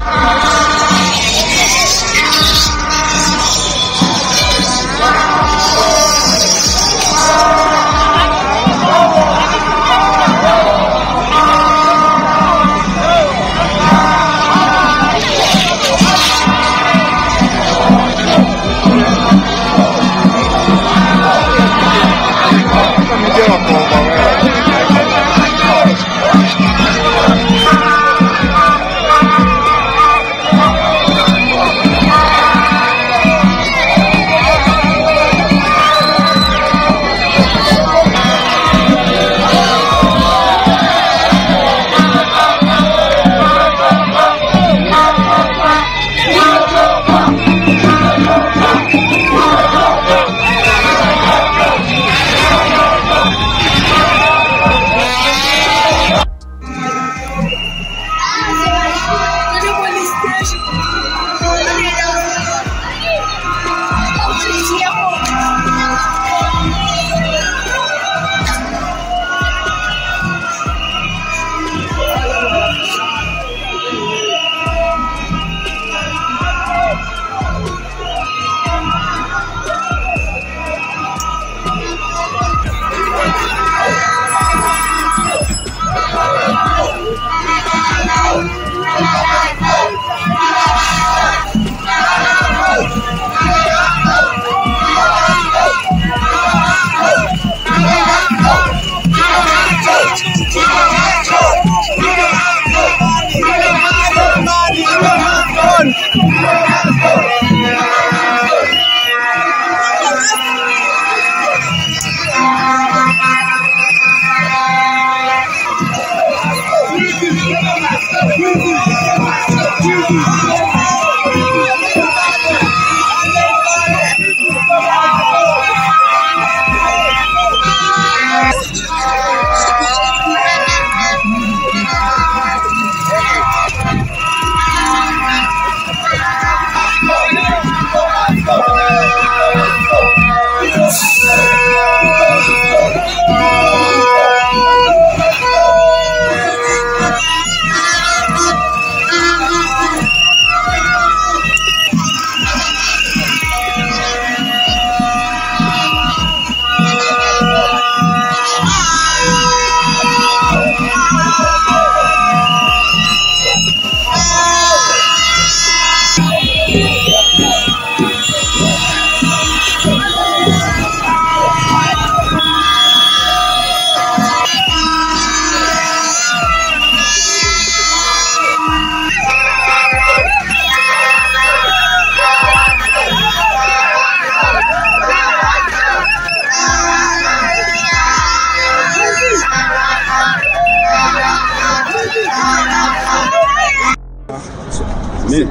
Mi,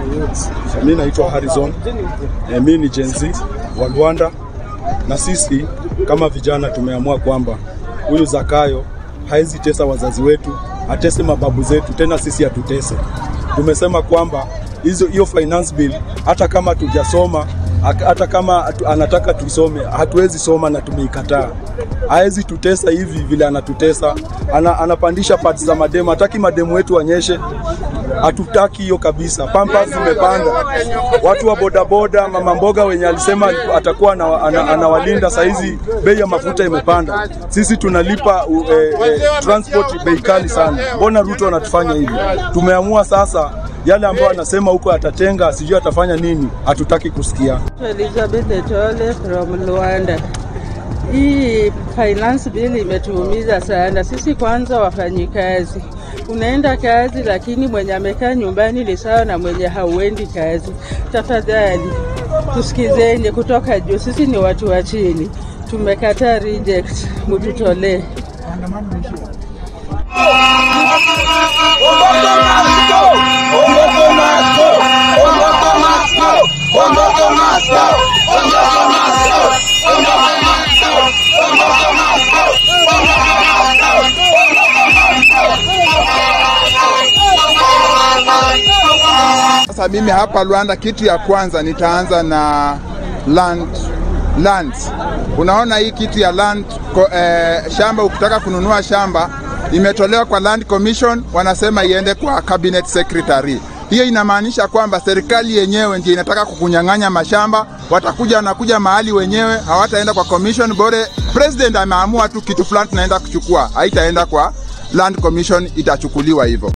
mi naitwa Harrison. E, mi ni Gen Z wa Rwanda, na sisi kama vijana tumeamua kwamba huyu Zakayo hawezi tesa wazazi wetu, atese mababu zetu, tena sisi atutese. Tumesema kwamba hizo hiyo finance bill hata kama tujasoma hata kama atu, anataka tusome hatuwezi soma na tumeikataa. Hawezi tutesa hivi vile anatutesa. Ana, anapandisha parts za mademu, hataki mademu wetu wanyeshe hatutaki hiyo kabisa. Pampers zimepanda, watu wa bodaboda, mama mboga wenye alisema atakuwa ana, ana, anawalinda, saizi bei ya mafuta imepanda, sisi tunalipa uh, eh, transport bei kali sana. Mbona Ruto anatufanya hivi? Tumeamua sasa yale ambayo anasema huko atatenga, sijui atafanya nini, hatutaki kusikia. Elizabeth Etole from Rwanda. Hii finance bill imetuumiza sana sisi. Kwanza wafanyikazi, unaenda kazi lakini mwenye amekaa nyumbani ni sawa na mwenye hauendi kazi. Tafadhali tusikizeni kutoka juu, sisi ni watu wa chini, tumekataa reject, mututolee. Sasa mimi hapa Rwanda, kitu ya kwanza nitaanza na land land. Unaona hii kitu ya land ko, eh, shamba, ukitaka kununua shamba imetolewa kwa Land Commission, wanasema iende kwa cabinet secretary. hiyo inamaanisha kwamba serikali yenyewe ndio inataka kukunyang'anya mashamba. Watakuja wanakuja mahali wenyewe, hawataenda kwa commission. Bore president ameamua tu kitu fulani tunaenda kuchukua, haitaenda kwa land commission, itachukuliwa hivyo.